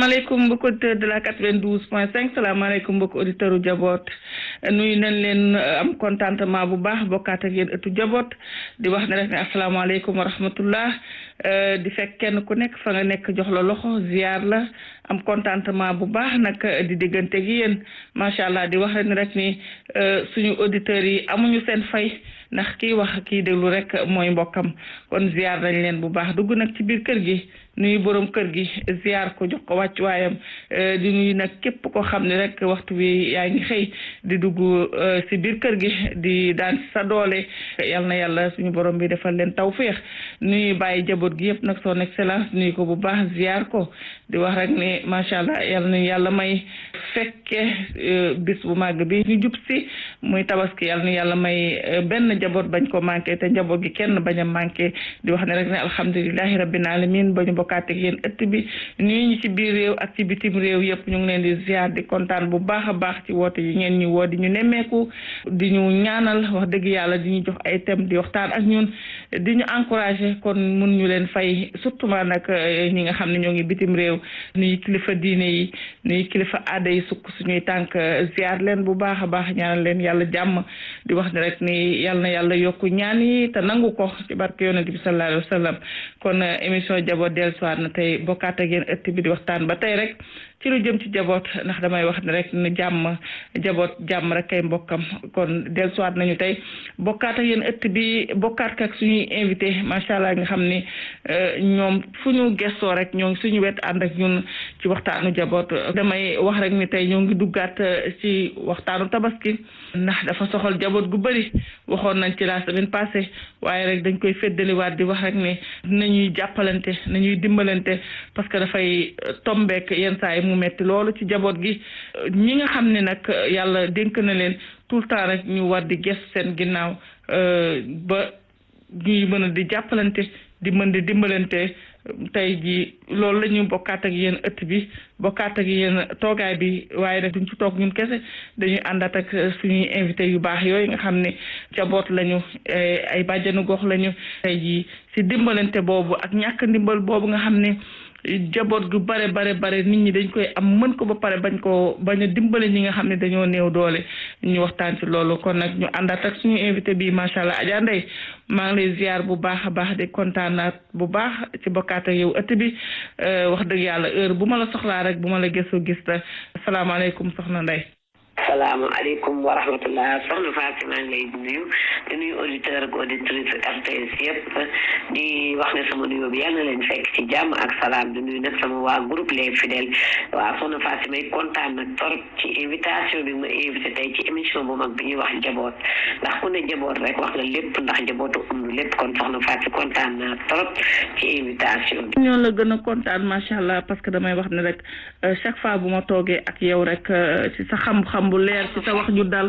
salaamaaleykum mbokki auditeur de la 92 point 5 salaamaaleykum mbokki auditeur u jaboot nuyu nañ leen am contentement bu baax bokkaat ak yéen ëttu jaboot di wax ne rek ne asalaamaaleykum wa rahmatullah di fekk kenn ku nekk fa nga nekk jox la loxo ziar la am contentement bu baax nag di diggante gi yéen macha allah di wax ne rek ni suñu auditeurs yi amuñu seen fay ndax kii wax kii déglu rek mooy mbokkam kon ziar nañ leen bu baax dugg nag ci biir kër gi nuyu borom kër gi ziar ko jox ko wàccuwaayam di nuyu nag képp koo xam ne rek waxtu bi yaa ngi xëy di dugg si biir kër gi di daan sa doole yal na yàlla suñu borom bi defal leen tawféex nuyu bàyyi jaboot gi yëpp nag son excellence nuyu ko bu baax ziar ko di wax rek ne macha allah yal na yàlla may fekke bis bu màgg bi ñu jub si muy tabaski yal na yàlla may benn jaboot bañ ko manqué te njaboot gi kenn bañ a manqué di wax ne rek ne alhamdulilahi rabbil alamin ba ñu bokkaat ak yéen ëtt bi nuyu ñu ci biir réew ak ci bitim réew yëpp ñu ngi leen di ziar di kontaan bu baax a baax ci woote yi ngeen ñu woo di ñu nemmeeku di ñu ñaanal wax dëgg yàlla di ñu jox ay thème di waxtaan ak ñun di ñu encouragé kon mun ñu leen fay surtout ma nag ñi nga xam ne ñoo ngi bitim réew nuyu kilifa diine yi nuyu kilifa aada yi sukk suñuy tànk ziar leen bu baax a baax ñaanal leen yàlla jàmm di wax ne rek ni yàlla na yàlla yokku ñaan yi te nangu ko ci barke yonent bi sallallahu alayhi wa sallam kon émission jaboot dellusiwaat na tey bokkaat ak yéen ëtt bi di waxtaan ba tey rek ci lu jëm ci jaboot ndax damay wax ne rek ni jàmm jaboot jàmm rek kay mbokkam kon dellusiwaat nañu tey bokkaat ak yéen ëtt bi bokkaat ak suñuy invité macha allah nga xam ni ñoom fu ñu gestoo rek ñoo ngi suñu wet ànd ak ñun ci waxtaanu jaboot damay wax rek ni tey ñoo ngi duggaat ci waxtaanu tabaski ndax dafa soxal jaboot gu bëri waxoon nañ ci la semaine passée waaye rek dañ koy feddaliwaat di wax rek ne nañuy jàppalante nañuy dimbalante parce que dafay tombeek yenn saa yi mu metti loolu ci jaboot gi ñi nga xam ne nag yàlla dénk na leen tout le temps rek ñu war di ges seen ginnaaw ba ñuy mën a di jàppalante di mën di dimbalante tey ji loolu la ñu bokkaat ak yéen ëtt bi bokkaat ak yéen toogaay bi waaye nag duñ ci toog ñun kese dañuy àndaat ak suñuy invité yu baax yooyu nga xam ne jaboot lañu ay bàjjanu gox lañu tey ji si dimbalante boobu ak ñàkk ndimbal boobu nga xam ne jaboot gu bare bare bare nit ñi dañ koy am mën ko ba pare bañ ko bañ a dimbale ñi nga xam ne dañoo néew doole ñu waxtaan ci loolu kon nag ñu àndaat ak suñu invité bi macha allah Adja Ndeye maa ngi lay ziar bu baax a baax di kontaanaat bu baax ci bokkaat ak yow ëtt bi wax dëgg yàlla heure bu ma la soxlaa rek bu ma la gëstu gis la asalaamaaleykum soxna Ndeye. salaamaaleykum wa rahmatullah soxna Fatou maa ngi lay nuyu di nuyu auditeur ak auditrice RTS yëpp di wax ne sama nuyoo bi yàlla na leen fekk ci jàmm ak salaam di nuyu nag sama waa groupe les fidèles waaw soxna Fatou may kontaan nag torop ci invitation bi ma invité tey ci émission bu mag bi ñuy wax jaboot ndax ku ne jaboot rek wax nga lépp ndax jabootu um lépp kon soxna Fatou kontaan naa torop ci invitation bi. ñoo la gën a kontaan macha allah parce que damay wax ne rek chaque fois bu ma toogee ak yow rek ci sa xam-xam. bu leer ci sa wax ju dal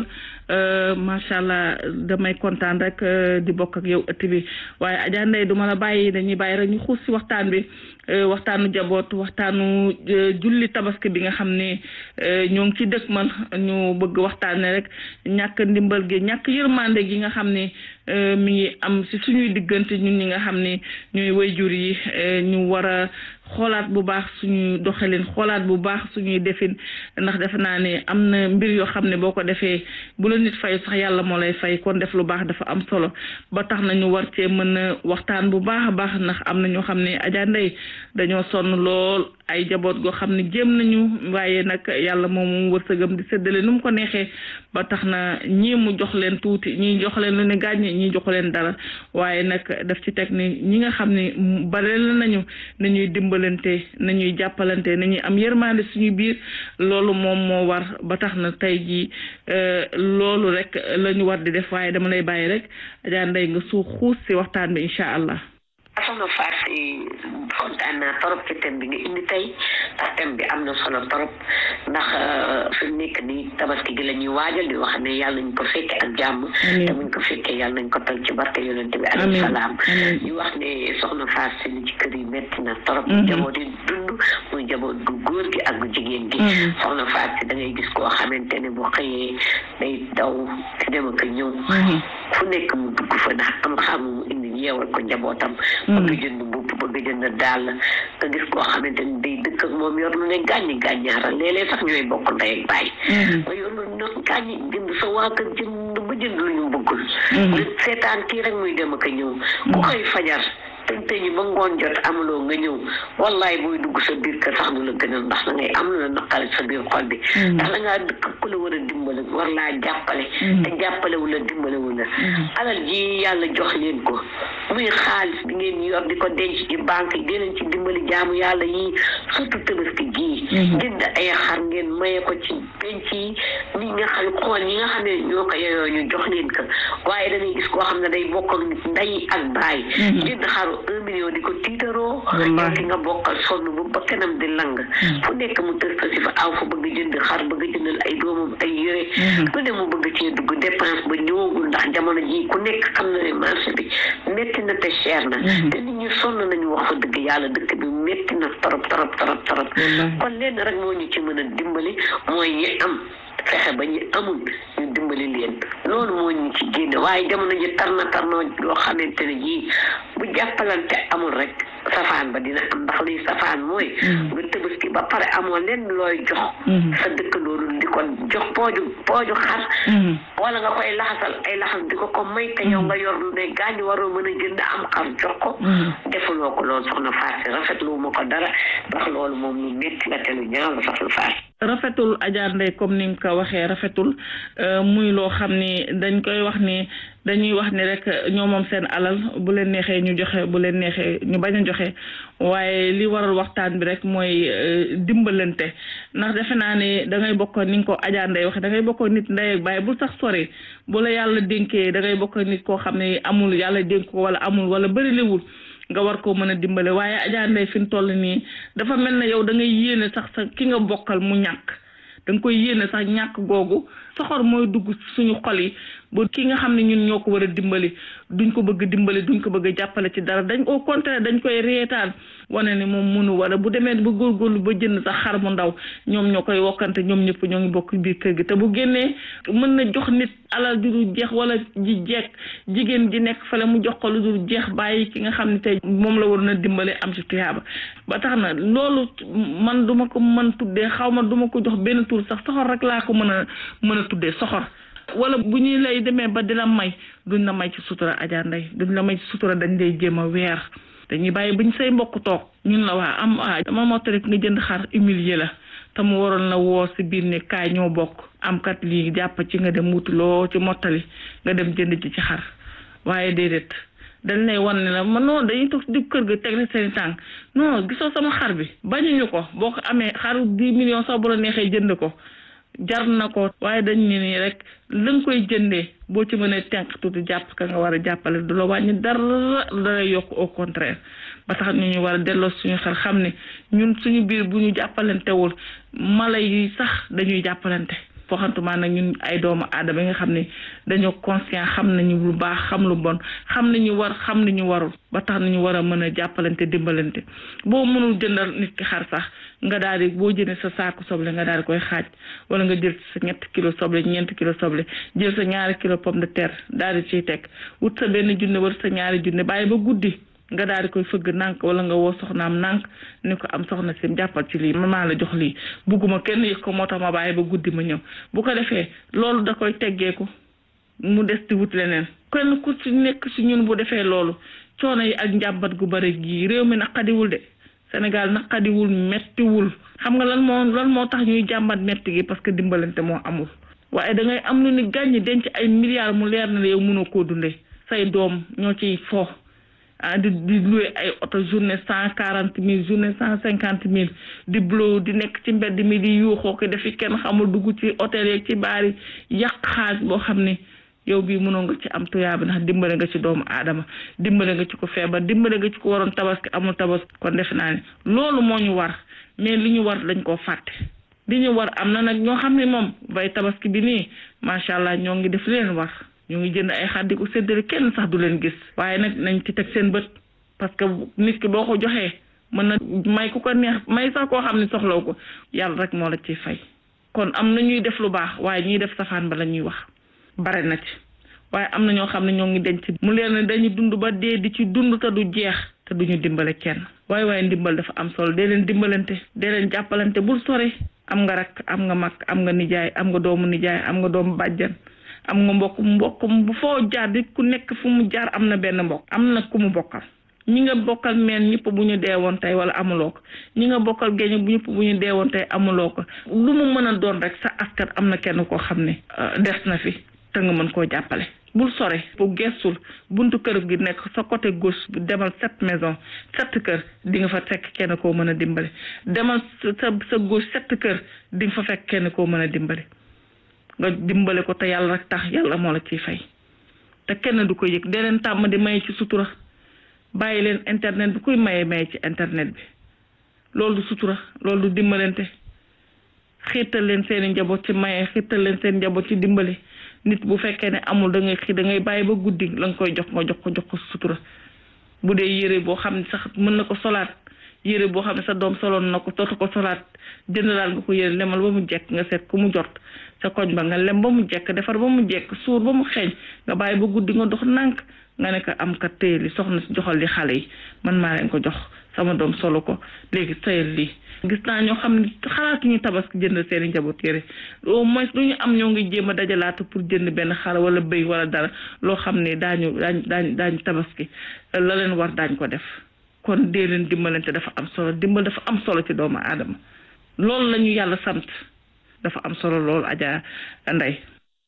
macha allah damay kontaan rek di bokk ak yow ëtt bi waaye Adja Ndeye du ma la bàyyi dañuy bàyyi rek ñu xuus si waxtaan bi waxtaanu jaboot waxtaanu julli tabaski bi nga xam ne ñoo ngi ci dëkk man ñu bëgg waxtaane rek ñàkk ndimbal gi ñàkk yërmande gi nga xam ne mi ngi am si suñuy diggante ñun ñi nga xam ne ñooy wayjur yi ñu war a xoolaat bu baax suñuy doxalin xoolaat bu baax suñuy defin ndax defe naa ne am na mbir yoo xam ne boo ko defee bu la nit fay sax yàlla moo lay fay kon def lu baax dafa am solo ba tax na ñu war cee mën a waxtaan bu baax a baax ndax am na ñoo xam ne Adja Ndeye dañoo sonn lool ay jaboot goo xam ne jéem nañu waaye nag yàlla moom moom wërsëgam di séddale nu mu ko neexee ba tax na ñii mu jox leen tuuti ñii jox leen lu ne gàññe ñii joxu leen dara waaye nag daf ci teg ni ñi nga xam ne bare la nañu nañuy dimbalante nañuy jàppalante nañuy am yërmande suñu biir loolu moom moo war ba tax na tey jii loolu rek la ñu war di def waaye dama lay bàyyi rek Adja Ndeye nga suux xuus si waxtaan bi incha allah. soxna Fatou kontaan naa torop ci thème bi nga indi tey ndax thème bi am na solo torop ndax fi mu nekk nii tabaski gi la ñuy waajal di wax ne yàlla nañ ko fekke ak jàmm te buñ ko fekkee yàlla nañ ko tal ci barke yonent bi alayhi salaam ñu wax ne soxna Fatou si ci kër yi métti na torop jaboot yi dund muy jaboot gu góor gi ak gu jigéen gi soxna Fatou si da ngay gis koo xamante ne bu xëyee day daw ci dem ak ñëw fu nekk mu dugg fa ndax am xam mu indi yeewal ko njabootam bëgg jënd mbubb bëgg jënd daal nga gis koo xamante ni day dëkk ak moom yor lu ne gàññi gàññaara léeg-léeg sax ñooy bokk ndey ak baay nga yor lu ne gàññi jënd sa waa kër jënd ba jënd lu ñu bëggul nga seetaan kii rek muy dem ak a ñëw ku koy fajar tëñ tëñi ba ngoon jot amuloo nga ñëw wallaay booy dugg sa biir kër sax du la gënal ndax da ngay am lu la naqari sa biir xol bi ndax la ngaa dëkk ku la war a dimbale war laa jàppale te jàppale wu la dimbale wu la alal ji yàlla jox leen ko muy xaalis bi ngeen yor di ko denc ci banque yi dinañ ci dimbali jaamu yàlla yi surtout tabaski gii jënd ay xar ngeen maye ko ci penc yi ñi nga xam xool ñi nga xam ne ñoo ko yeyoo ñu jox leen ko waaye da ngay gis koo xam ne day bokk ak nit ndey ak baay jënd xaru un million di ko tiitaroo yow ki nga bokkal sonn bu ba kanam di lang fu nekk mu tës si fa aw fa bëgg jënd xar bëgg jëndal ay doomam ay yére lu ne mu bëgg cee dugg dépense ba ñëwagul ndax jamono ji ku nekk xam na ne marché bi métti na te cher na te nit ñi sonn nañu wax fa dëgg yàlla dëkk bi métti na torop torop torop torop kon lenn rek moo ñu ci mën a dimbali mooy ñi am fexe ba ñu amul ñu dimbali leen loolu moo ñu ci génne waaye jamono ji tar na tar na loo xamante ne jii bu jàppalante amul rek safaan ba dina am ndax liy safaan mooy nga tëbaski ba pare amoo lenn looy jox sa dëkkandoolu di ko jox pooju pooju xar wala nga koy laxasal ay laxas di ko ko may te yow nga yor lu ne gaañ waroo mën a jënd am xar jox ko defuloo ko loolu soxna Fatou rafetlu ma ko dara ndax loolu moom lu métti la te lu ñaaw la soxna Fatou rafetul Adja Ndeye comme ni nga ko waxee rafetul muy loo xam ni dañ koy wax ni dañuy wax ni rek ñoo moom seen alal bu leen neexee ñu joxe bu leen neexee ñu bañ a joxe waaye li waral waxtaan bi rek mooy dimbalante ndax defe naa ne da ngay bokk ni nga ko Adja Ndeye waxee da ngay bokk nit ndey ak baay bul sax sori bu la yàlla dénkee da ngay bokk nit koo xam ne amul yàlla dénk ko wala amul wala bëri liwul nga war koo mën a dimbale waaye Adja Ndeye fi mu toll nii dafa mel ne yow da ngay yéene sax sa ki nga bokkal mu ñàkk da nga koy yéene sax ñàkk googu soxor mooy dugg suñu xol yi ba ki nga xam ne ñun ñoo ko war a dimbali duñ ko bëgg dimbali duñ ko bëgg jàppale ci dara dañ au contraire dañ koy reetaan wane ne moom mënu wala bu demee ba góorgóorlu ba jënd sax xar mu ndaw ñoom ñoo koy wokkante ñoom ñëpp ñoo ngi bokk biir kër gi te bu génnee mën na jox nit alal ju dul jeex wala ji jeeg jigéen ji nekk fale mu jox ko lu dul jeex bàyyi ki nga xam ne tey moom la war na dimbale am ci tuyaaba ba tax na loolu man duma ko mën tuddee xaw ma duma ko jox benn tur sax soxor rek laa ko mën a mën a tuddee soxor wala bu ñuy lay demee ba di la may duñ la may ci sutura Adja Ndeye duñ la may ci sutura dañ lay jéem a weer dañuy bàyyi buñ say mbokk toog ñun la waa am waa dama mottali nga jënd xar humilier la te mu waroon la woo si biir ne kaay ñoo bokk am kat lii jàpp ci nga dem wutuloo ci mottali nga dem jënd ci ci xar waaye déedéet dañ lay wan ne la man noonu dañuy toog di kër ga teg seen tànk non gisoo sama xar bi bañuñu ko boo ko amee xaru dix millions sax bu la neexee jënd ko jar na ko waaye dañ ne nii rek la nga koy jëndee boo ci mënee tenk tuuti jàpp ka nga war a jàppale du la wàññi dara dalay yokk au contraire ba tax ñu ñu war a delloo suñu xel xam ne ñun suñu biir bu ñu jàppalantewul mala yi sax dañuy jàppalante foxantumaa nag ñun ay doomu aadama yi nga xam ne dañoo conscient xam nañu lu baax xam lu bon xam nañu war xam nañu warul ba tax nañu war a mën a jàppalante dimbalante boo mënul jëndal nit ki xar sax nga daal di boo jëndee sa saaku soble nga daal di koy xaaj wala nga jël sa ñetti kilo soble ñeenti kilo soble jël sa ñaari kilo pomme de terre daal di ciy teg wut sa benn junne wala sa ñaari junne bàyyi ba guddi nga daal di koy fëgg nànk wala nga woo soxnaam nànk ni ko am soxna si jàppal ci lii man maa la jox lii bugguma kenn yëg ko moo tax ma bàyyi ba guddi ma ñëw bu ko defee loolu da koy teggeeku mu des di wut leneen kenn ku ci nekk ci ñun bu defee loolu coono yi ak njàmbat gu bari gii réew mi naqadiwul de Sénégal naqadiwul mettiwul xam nga lan moo lan moo tax ñuy jàmbat metti gi parce que dimbalante moo amul waaye da ngay am lu ni gàññi denc ay milliards mu leer na la yow mënoo koo dundee say doom ñoo ciy fo ah di di loué ay oto journée cent quarante mille journée cent cinquante mille di blow di nekk ci mbedd mi di yuuxoo ko dafi kenn xamul dugg ci hôtel yeeg ci baar yi yàq xaaj boo xam ne yow bii mënoo nga ci am tuyaaba ndax dimbale nga ci doomu aadama dimbale nga ci ko feebar dimbale nga ci ko waroon tabaski amul tabaski kon defe naa ne loolu moo ñu war mais li ñu war dañ koo fàtte li ñu war am na nag ñoo xam ne moom bay tabaski bi nii macha allah ñoo ngi def leen war ñu ngi jënd ay xar di ko séddale kenn sax du leen gis waaye nag nañ ci teg seen bët parce que nit ki boo ko joxee mën na may ku ko neex may sax koo xam ne soxlaw ko yàlla rek moo la ciy fay kon am na ñuy def lu baax waaye ñuy def safaan ba la ñuy wax bare na ci waaye am na ñoo xam ne ñoo ngi denc mu leen ne dañu dund ba dee di ci dund te du jeex te duñu dimbale kenn waaye waaye ndimbal dafa am solo dee leen dimbalante dee leen jàppalante bul sore am nga rakk am nga mag am nga nijaay am nga doomu nijaay am nga doomu bàjjan am nga mbokk mbokk bu foo jaar di ku nekk fu mu jaar am na benn mbokk am na ku mu bokkal ñi nga bokkal meen ñëpp bu ñu deewoon tey wala amuloo ko ñi nga bokkal géej bu ñëpp bu ñu deewoon tey amuloo ko lu mu mën a doon rek sa askan am na kenn koo xam ne des na fi te nga mën koo jàppale bul sore bu gestul buntu kër gi nekk sa côté gauche bi demal sept maison sept kër di nga fa fekk kenn koo mën a dimbali demal sa sa gauche sept kër di nga fa fekk kenn koo mën a dimbali nga dimbale ko te yàlla rek tax yàlla moo la ciy fay te kenn du ko yëg dee leen tàmm di maye ci sutura bàyyi leen internet bi kuy maye maye ci internet bi loolu du sutura loolu du dimbalante xiirtal leen seeni njaboot ci maye xiirtal leen seen njaboot ci dimbali nit bu fekkee ne amul da ngay xii da ngay bàyyi ba guddi la nga koy jox nga jox ko jox ko sutura bu dee yére boo xam ne sax mën na ko solaat yére boo xam ne sa doom soloon na ko dootu ko solaat jëndalaal nga ko yére lemal ba mu jekk nga seet ku mu jot sa koñ ba nga lem ba mu jekk defar ba mu jekk suur ba mu xeeñ nga bàyyi ba guddi nga dox nànk nga ne ko am ka téye li soxna si joxal li xale yi man maa leen ko jox sama doom solo ko léegi sayal lii gis naa ñoo xam ne xalaatuñu tabaski jënd seeni njaboot yére au moins lu ñu am ñoo ngi jéem a dajalaatu pour jënd benn xar wala bëy wala dara loo xam ne daañu daañ daañ daañu tabaski la leen war daañ ko def kon dee leen dimbalante dafa am solo dimbal dafa am solo ci doomu aadama loolu la ñu yàlla sant dafa am solo loolu Adja Ndeye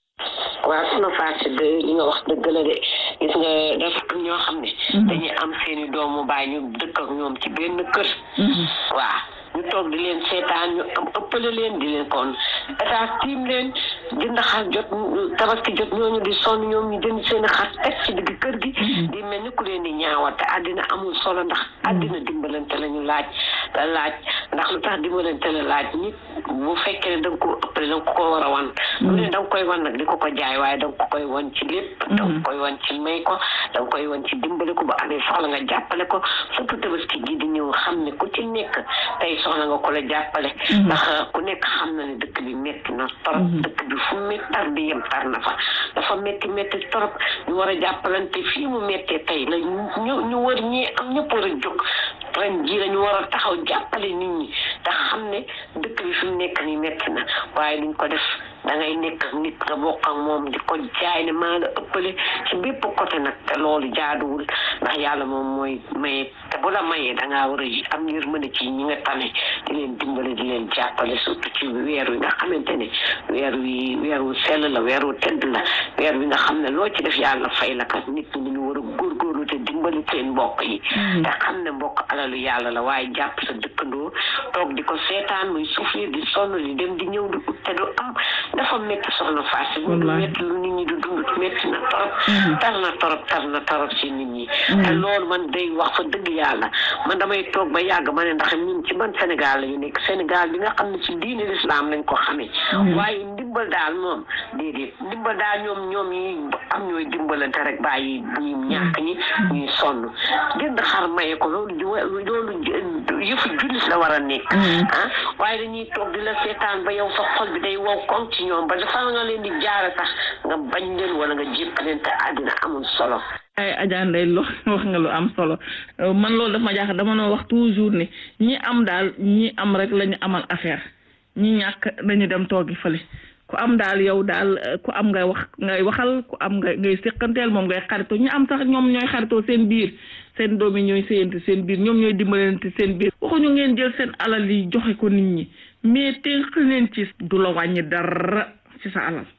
waaw suna Fatou de li nga wax dëgg la de gis nga dafa am ñoo xam ne dañuy am seeni doomu baay ñu dëkk ak ñoom ci benn kër waaw ñu toog di leen seetaan ñu am ëppale leen di leen kon état tiim leen jënd xar jot tabaski jot ñooñu di sonn ñoom ñu jënd seen xar teg ci digg kër gi di mel ni ku leen di ñaawal te àddina amul solo ndax àddina dimbalante la ñu laaj la laaj ndax lu tax dimbalante la laaj nit bu fekkee ne da nga ko ëppale da nga ko ko war a wan lu ne da nga koy wan nag di ko ko jaay waaye da nga ko koy wan ci lépp da nga koy wan ci may ko da nga koy wan ci dimbale ko ba amee soxla nga jàppale ko surtout tabaski gi di ñëw xam ne ku ci nekk tey soxla nga ko la jàppale ndax ku nekk xam na ne dëkk bi metti na torop dëkk bi fu metti tar bi yem tar na fa dafa metti metti torop ñu war a jàppalante fii mu mettee tey la ñu ñu war ñi am ñëpp war a jóg ren jii lañu war a taxaw jàppale nit ñi te xam ne dëkk bi fi mu nekk nii metti na waaye duñ ko def da ngay nekk ak nit nga bokk ak moom di ko jaay ne maa la ëppale ci bépp côté nag te loolu jaaduwul ndax yàlla moom mooy maye te bu la mayee da ngaa war a am yërmande ci ñi nga tane di leen dimbale di leen jàppale surtout ci weer wi nga xamante ne weer wi weer wu sell la weer wu tedd la weer wi nga xam ne loo ci def yàlla fay la kat nit ñi dañu war a góorgóorlu te dimbali seen mbokk yi te xam ne mbokk alalu yàlla la waaye jàpp sa dëkkandoo toog di ko seetaan muy souffrir di sonn di dem di ñëw di ut te du am dafa métti soxna Fatou bu métti lu nit ñi di dund métti na torop tar na torop tar na torop ci nit ñi te loolu man day wax fa dëgg yàlla man damay toog ba yàgg ma ne ndax ñun ci ban Sénégal la ñu nekk Sénégal bi nga xam ne ci diine l'islam lañ ko xamee waaye ndimbal daal moom déedéet ndimbal daal ñoom ñoom ñi am ñooy dimbalante rek bàyyi ñi ñàkk ñi ñuy sonn jënd xar maye ko loolu loolu yëfu jullit la war a nekk ah waaye dañuy toog di la seetaan ba yow sa xol bi day wow koŋ ci ñoom ba dafa nga leen di jaare sax nga bañ leen wala nga jépp leen te àddina amul solo ay Adja Ndeye lo wax nga lu am solo man loolu daf ma jaaxal dama noo wax toujours ne ñi am daal ñi am rek la ñu amal affaire ñi ñàkk nañu dem toogi fële ku am daal yow daal ku am ngay wax ngay waxal ku am ngay ngay séqanteel moom ngay xaritoo ñu am sax ñoom ñooy xaritoo seen biir seen doom yi ñooy séyante seen biir ñoom ñooy dimbalante seen biir waxuñu ngeen jël seen alal yi joxe ko nit ñi mais tënk leen ci du la wàññi dara ci sa alal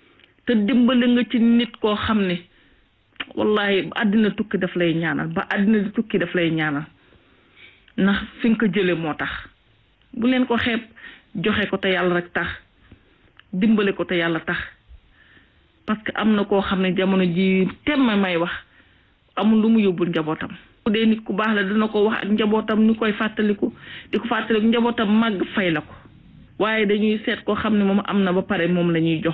te dimbali nga ci nit koo xam ne wallahi àddina tukki daf lay ñaanal ba àddina di tukki daf lay ñaanal ndax fi nga ko jële moo tax bu leen ko xeeb joxe ko te yàlla rek tax dimbale ko te yàlla tax parce que am na koo xam ne jamono ji temm may wax amul lu mu yóbbul njabootam bu dee nit ku baax la dina ko wax ak njabootam ñu koy fàttaliku di ko fàttaliku njabootam màgg fay la ko waaye dañuy seet koo xam ne moom am na ba pare moom la ñuy jox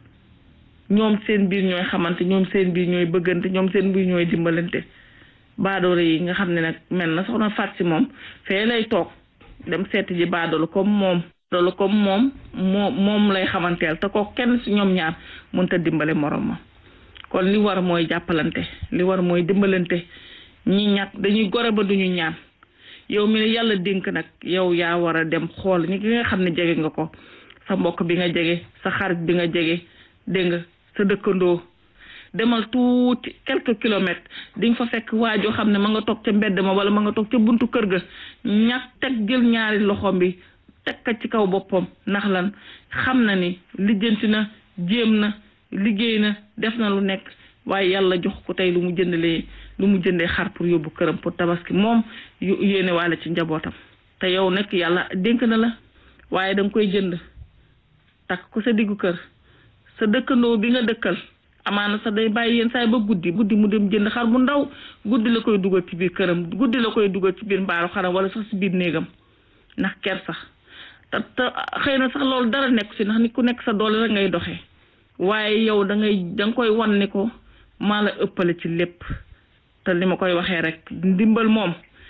ñoom seen biir ñooy xamante ñoom seen biir ñooy bëggante ñoom seen biir ñooy dimbalante baadoolo yi nga xam ne nag mel na soxna Faat si moom fee lay toog dem seeti ji baadoolo comme moom loolu comme moom moo moom lay xamanteel te ko kenn si ñoom ñaar mënta dimbale morom ma kon li war mooy jàppalante li war mooy dimbalante ñi ñàkk dañuy gore ba duñu ñaan yow mi yàlla dénk nag yow yaa war a dem xool ñi nga xam ne jege nga ko sa mbokk bi nga jege sa xarit bi nga jege dégg nga sa dëkkandoo demal tuuti quelques kilomètres di nga fa fekk waajoo xam ne ma nga toog ca mbedd ma wala ma nga toog ca buntu kër ga ñàkk teg jël ñaari loxoom bi teg ka ci kaw boppam ndax lan xam na ni lijjanti na jéem na liggéey na def na lu nekk waaye yàlla jox ko tey lu mu jëndalee lu mu jëndee xar pour yóbbu këram pour tabaski moom yéene waale ci njabootam te yow nag yàlla dénk na la waaye da nga koy jënd takk ko sa diggu kër sa dëkkandoo bi nga dëkkal amaana sax day bàyyi yenn saay ba guddi guddi mu dem jënd xar bu ndaw guddi la koy dugal ci biir këram guddi la koy dugal ci biir mbaaru xaram wala sax si biir néegam ndax ker sax te te xëy na sax loolu dara nekk si ndax nit ku nekk sa doole rek ngay doxee waaye yow da ngay da nga koy wan ni ko maa la ëppale ci lépp te li ma koy waxee rek ndimbal moom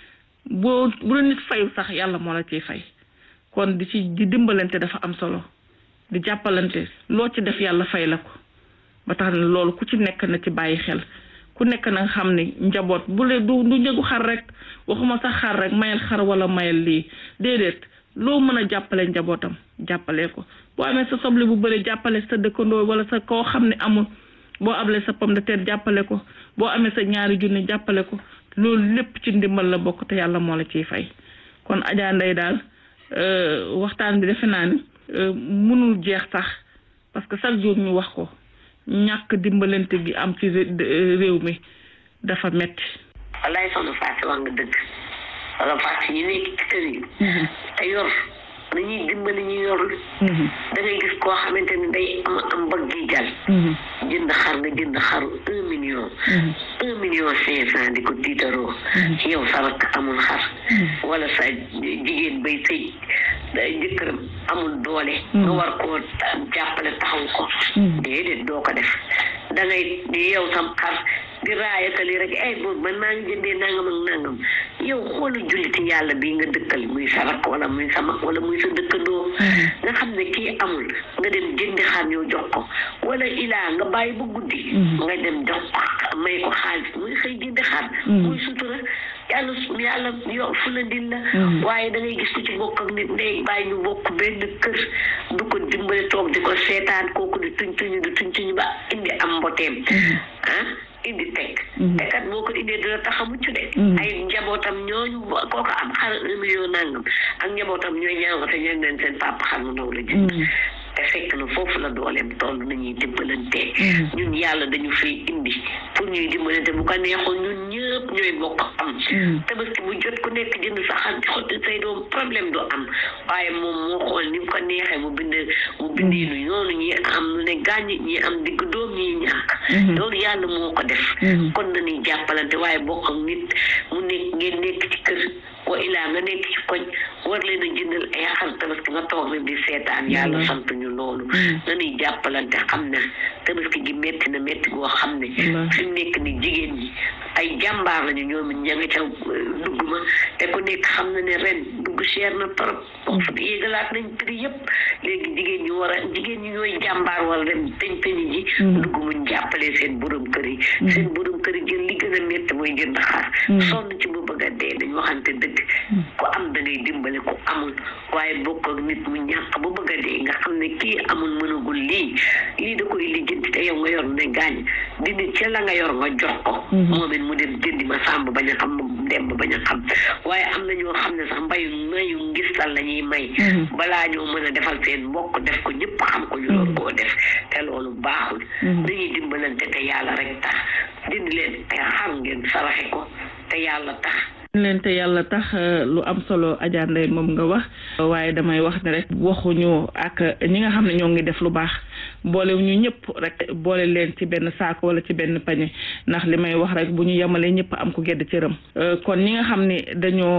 boo bu la nit fayu sax yàlla moo la ciy fay kon di ci di dimbalante dafa am solo di jàppalante loo ci def yàlla fay la ko ba tax na loolu ku ci nekk na ci bàyyi xel ku nekk na nga xam ne njaboot bu le du du njëgu xar rek waxuma sax xar rek mayal xar wala mayal lii déedéet loo mën a jàppale njabootam jàppale ko boo amee sa soble bu bëri jàppale sa dëkkandoo wala sa koo xam ne amul boo ablee sa pomme de terre jàppale ko boo amee sa ñaari junni jàppale ko loolu lépp ci ndimbal la bokk te yàlla moo la ciy fay kon Adja Ndeye daal waxtaan bi defe naa ni mënul jeex sax parce que chaque jour ñu wax ko ñàkk dimbalante gi am ci réew mi dafa metti wallaay soxna Fatou wax nga dëgg wala Fatou ñu nekk ci kër yi te yor nañuy dimbali ñu yor da ngay gis koo xamante ni day am am bëgg gi jal jënd xar nga jënd xaru un million un million cinq cent di ko tiitaroo yow sa rakk amul xar wala sa jigéen bay sëy jëkkëram amul doole nga war koo jàppale taxaw ko déedéet doo ko def da ngay yow sam xar di raayatali rek ay boobu man maa ngi jëndee nangam ak nangam yow xoolu julliti yàlla bii nga dëkkal muy sa rakk wala muy sa mag wala muy sa dëkkandoo nga xam ne kii amul nga dem jëndi xar ñëw jox ko wala ilaa nga bàyyi ba guddi nga dem jox ko may ko xaalis muy xëy jëndi xar muy sutura yàlla yàlla yow fu la ndil la waaye da ngay gis ko ci bokk ak nit ndey bàyyi ñu bokk benn kër du ko dimbale toog di ko seetaan kooku di tuñ tuñu di tuñ tuñu ba indi am mboteem ah indi teg te kat boo ko indee dina tax a mucc de ay njabootam ñooñu kooku am xar un million nangam ak njabootam ñooy ñaaw te ñooy leen seen papa xar mu ndaw la jënd te fekk na foofu la dooleem toll nañuy dimbalante ñun yàlla dañu fiy indi pour ñuy dimbalante bu ko neexoon ñun ñëpp ñooy bokk am tabaski bu jot ku nekk jënd sa xar di xotti say doom problème du am waaye moom moo xool ni mu ko neexee mu bind mu bindee nu yoonu ñi am lu ne gàññ ñi am digg doom ñi ñàkk loolu yàlla moo ko def kon nañuy jàppalante waaye bokk ak nit mu nekk ngeen nekk ci kër wa ilaa nga nekk ci koñ war leen a jëndal ay xar tabaski nga toog rek di seetaan yàlla sant ñu loolu nañuy jàppalante xam ne tabaski gi metti na metti goo xam ne fi mu nekk ni jigéen ñi ay jàmbaar lañu ñoom ña nga ca dugg ma te ku nekk xam na ne ren dugg cher na trop foofu yéegalaat nañ prix yëpp léegi jigéen ñi war a jigéen ñi ñooy jàmbaar wala dem teñ teñi ji dugg muñ jàppalee seen borom kër yi seen borom kër yi jël li gën a metti mooy jënd xar sonn ci bu bëgg a dee dañ waxante dëgg ku am da ngay dimbale ku amul waaye bokk ak nit mu ñàkk ba bëgg a dee nga xam ne kii amul mënagul lii lii da koy lijjanti te yow nga yor ne gaañ dindi ca la nga yor nga jox ko moom it mu dem jëndi ma sàmb bañ a xam mu dem bañ a xam waaye am na ñoo xam ne sax mbayu mayu ngistal la ñuy may balaa ñoo mën a defal seen mbokk def ko ñëpp xam ko ñu doon koo def te loolu baaxul dañuy dimbalante te yàlla rek tax dindi leen ay xar ngeen saraxe ko te yàlla tax leen te yàlla tax lu am solo Adja Ndeye moom nga wax waaye damay wax ne rek waxuñu ak ñi nga xam ne ñoo ngi def lu baax boole ñu ñëpp rek boole leen ci benn saako wala ci benn pañe ndax li may wax rek bu ñu yemalee ñëpp am ko gedd cëram kon ñi nga xam ne dañoo